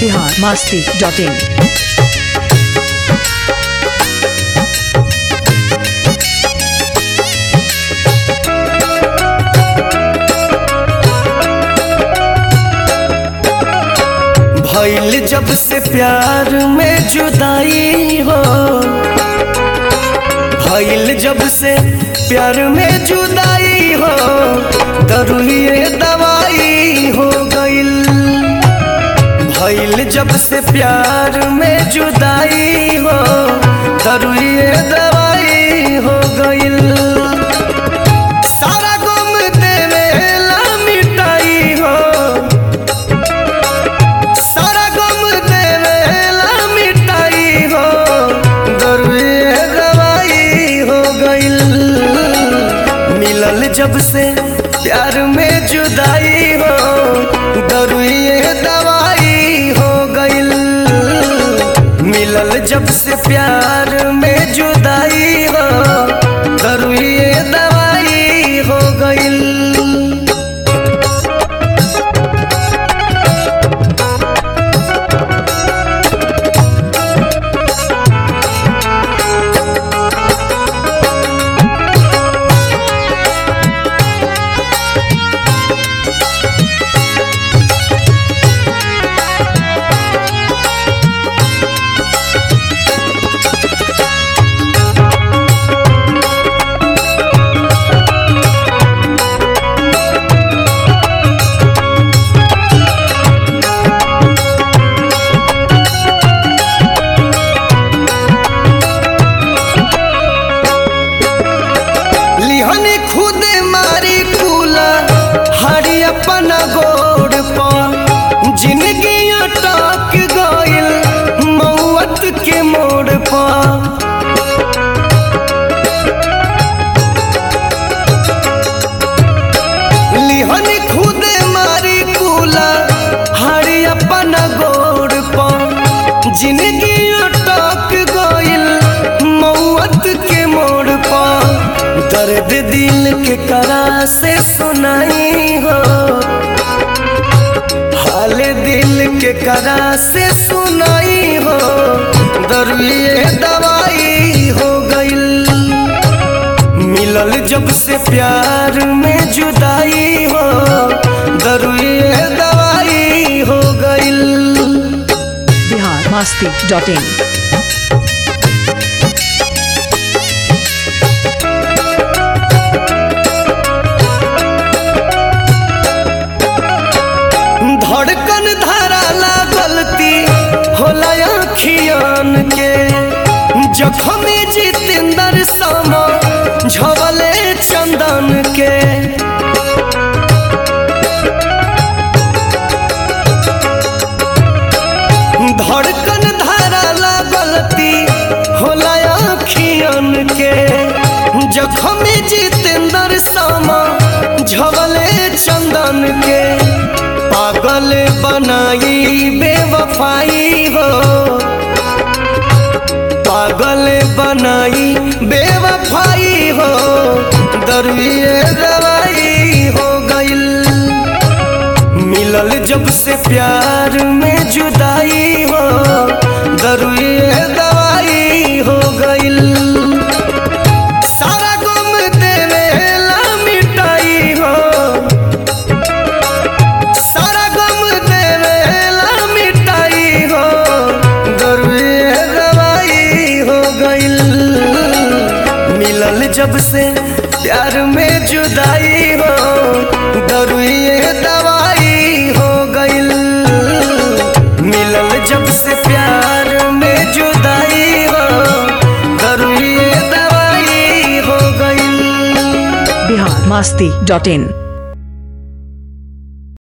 Bihar Masti dot in भइल जब से प्यार में जुदाई हो भइल जब से प्यार में जुदाई हो दरुए दवाई हो गइल भइल जब से प्यार में जुदाई हो दरुए दवाई हो गइल सारा गम देवेला मिटाई हो सारा गम देवेला मिटाई हो दरुए दवाई हो गइल मिलल जब से प्यार में जुदाई हो दरुए दवाई हो गइल मिलल जब से प्यार में जुदाई हो दरुए दवाई हो गइल लिहनी खुदे मारी कूला हरी अपना गोड़ पर जिंदगी अटक गइल मौत के मोड़ पर लिहनी खुदे मारी कूला हरी अपना गोड़ पर जिंदगी अटक गइल मौत के मोड़ पर दर्द दिल के करा से सुनाई हो हाल दिल के करा से सुनाई हो दरुए दवाई हो गइल मिलल जब से प्यार में जुदाई हो दरुए दवाई हो गइल बिहार मास्ती डॉट इन धड़कन धराला गलती होला अखियान के जखमी जितेंद्र समा झवले चंदन के धड़कन धराला गलती होला अखियान के जखमी जितेंद्र समा झवले चंदन के पागल बनाई बेवफाई हो पागल बनाई बेवफाई हो दरुए दवाई हो गइल मिलल जब से प्यार में जुदाई हो दरुए दवाई हो गइल सारा गम देवेला मिटाई हो सारा गम देवेला मिटाई हो दरुए दवाई हो गइल मिलल जब से प्यार में जुदाई हो दरुए दवाई हो गइल मिलल जब से प्यार में जुदाई हो दरुए दवाई हो गइल बिहार मास्ती डॉट इन